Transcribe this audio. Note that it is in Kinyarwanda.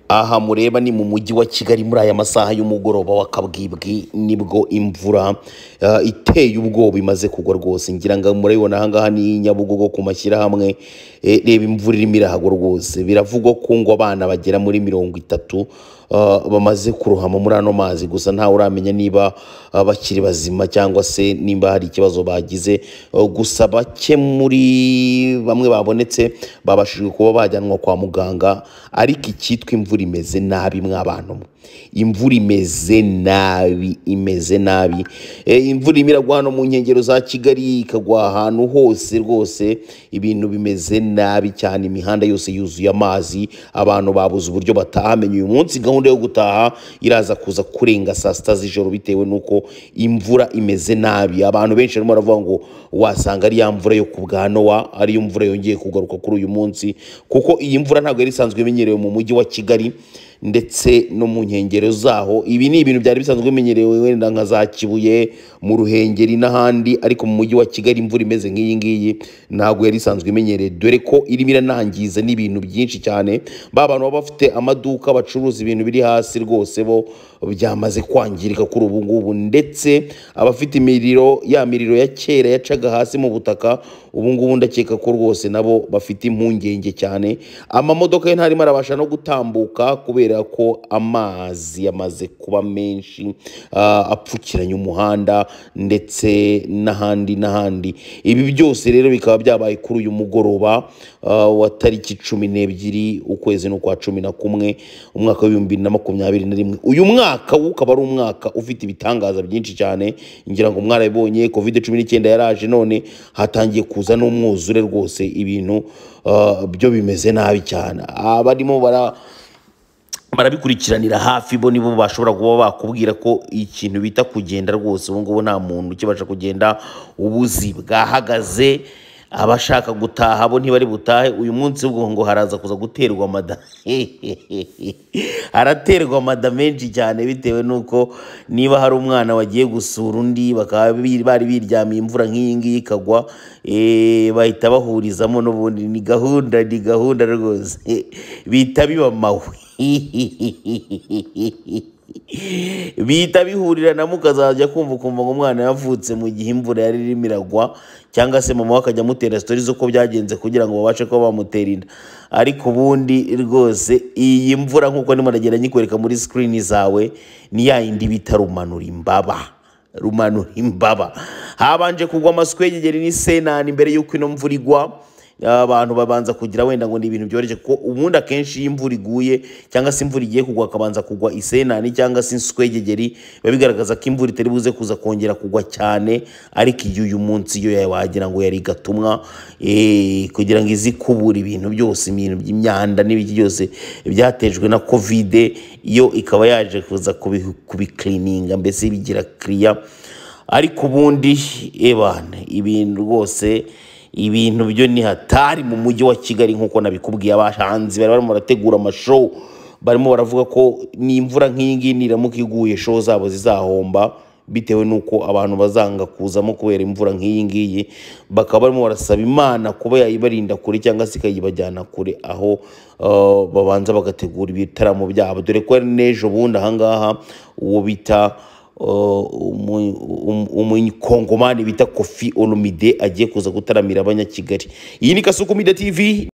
aha mureba ni mu mujyi wa kigali muri aya masaha y'umugoroba w'akabwibwi nibwo imvura eh, iteye ubwoba imaze kugwa rwose ngira ngo murabibona aha ngaha ni nyabugogo ku mashyirahamwe Eh, reba imvura irimo irahagwa rwose biravugwa ko ngo abana bagera muri mirongo itatu eh, bamaze kurohama muri ano mazi gusa ntawe uramenya niba eh, bakiri bazima cyangwa se nimba hari ikibazo bagize Eh, gusa bake muri bamwe babonetse babashije kuba bajyanwa kwa muganga ariko icyitwa imvura imeze nabi mwabantu mwe imvura imeze nabi imeze nabi Eh, imvura irimo iragwa hano mu nkengero za kigali ikagwa ahantu hose rwose ibintu bimeze nabi cyane imihanda yose yuzuye amazi abantu babuze uburyo bataha Menya uyu munsi gahunda yo gutaha iraza kuza kurenga saa sita z'ijoro bitewe n'uko imvura imeze nabi abantu benshi barimo baravuga ngo wasanga ari ya mvura yo ku bwa nowa ari yo mvura yongeye kugaruka kuri uyu munsi kuko iyi mvura ntabwo yari isanzwe imenyerewe mu mujyi wa kigali ndetse no mu nkengero zaho ibi ni ibintu byari bisanzwe bimenyerewe wenda nka za kibuye mu ruhengeri n'ahandi ariko mu mujyi wa kigali imvura imeze nk'iyi ngiyi ntabwo yari isanzwe imenyerewe dore ko irimo iranangiza n'ibintu byinshi cyane ba bantu baba bafite amaduka bacuruza ibintu biri hasi rwose bo byamaze kwangirika kuri ubu ngubu ndetse abafite imiriro ya miriro ya kera yacaga hasi mu butaka ubu ngubu ndakeka ko rwose nabo bafite impungenge cyane amamodoka yo ntarimo arabasha no gutambuka kubera ko amazi yamaze kuba menshi ah, apfukiranye umuhanda ndetse n'ahandi n'ahandi ibi byose rero bikaba byabaye kuri uyu mugoroba ah, wa tariki cumi n'ebyiri ukwezi n'ukwa cumi na kumwe umwaka w'ibihumbi bibiri na makumyabiri na rimwe uyu mwaka wo ukaba ari umwaka ufite ibitangaza byinshi cyane ngira ngo mwarabibonye covid cumi n'icyenda yaraje none hatangiye kuza n'umwuzure rwose ibintu ah, byo bimeze nabi cyane abarimo bara barabikurikiranira hafi bo nibo bashobora kuba bakubwira ko ikintu bita kugenda rwose ubu ngubu nta muntu ukibasha kugenda ubuzi bwahagaze abashaka gutaha bo ntibari butahe uyu munsi ubwo ngo haraza kuza guterwa amada haraterwa amada menshi cyane bitewe n'uko niba hari umwana wagiye gusura undi bakaba bi- bari biryamiye imvura nk'iyi ngiyi ikagwa eh, bahita bahurizamo n'ubundi ni gahunda ni gahunda rwose bihita biba mawe bihita bihurirana mukazajya kumva ukumva ngo umwana yavutse mu gihe imvura yari irimo iragwa cyangwa se mama we akajya amutera sitori z'uko byagenze kugira ngo babashe kuba bamutera inda ariko ubundi rwose iyi mvura nk'uko ndimo ndagenda nyikwereka muri sikirini zawe ni ya yindi bita rumanura imbaba rumanura imbaba habanje kugwa amasiko y'igigeri n'isenani mbere y'uko ino mvura igwa abantu babanza kugira wenda ngo ni ibintu byoroshye kuko ubundi akenshi iyo imvura iguye cyangwa se imvura igiye kugwa hakabanza kugwa isenani cyangwa se inswegegeri biba bigaragaza ko imvura itari buze kuza kongera kugwa cyane ariko iyo uyu munsi yo wagira ngo yari gatumwa eh, kugira ngo izi kubura ibintu byose ibintu by'imyanda n'ibiki byose byatejwe na kovide yo ikaba yaje kuza kubi- kubikirininga mbese bigira kiriya ariko ubundi ebana ibintu rwose ibintu byo ni hatari mu mujyi wa kigali nk'uko nabikubwiye abahanzi bari barimo barategura amashow barimo baravuga ko n'imvura nk'iyi ngiyi niramuka iguye show zabo zizahomba bitewe n'uko abantu bazanga kuzamo kubera imvura nk'iyi ngiyi bakaba barimo barasaba imana kuba yayibarinda kure cyangwa se ikayibajyana kure aho eh, babanza bagategura ibitaramo byabo dore ko ari n'ejo bundi ahangaha uwo bita Uh, umu- umu- umukongomani bita kofi olomide agiye kuza gutaramira abanyakigali iyi ni kasuku media tv